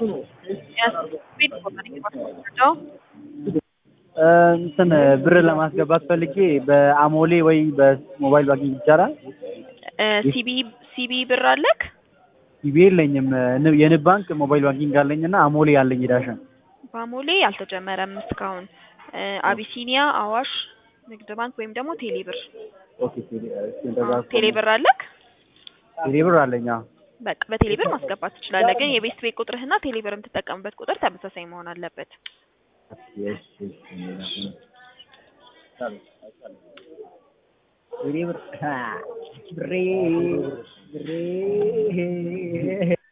እንትን ብር ለማስገባት ፈልጌ በአሞሌ ወይ በሞባይል ባንኪንግ ይቻላል? ሲቢ ሲቢ ብር አለክ? ሲቢ የለኝም። ንብ- የንብ ባንክ ሞባይል ባንኪንግ አለኝ እና አሞሌ አለኝ የዳሽን። በአሞሌ አልተጀመረም እስካሁን። አቢሲኒያ፣ አዋሽ፣ ንግድ ባንክ ወይም ደግሞ ቴሌ ብር። ኦኬ ቴሌ እሺ፣ እንደዛ አዎ፣ ቴሌ ብር አለክ? ቴሌ ብር አለኝ። አዎ። በቃ በቴሌ ብር ማስገባት ትችላለህ። ግን የቤት ቤት ቁጥርህና ቴሌ ብር የምትጠቀምበት ቁጥር ተመሳሳይ መሆን አለበት። እሺ፣ እሺ። ብሬ ብር ብሬ ብሬ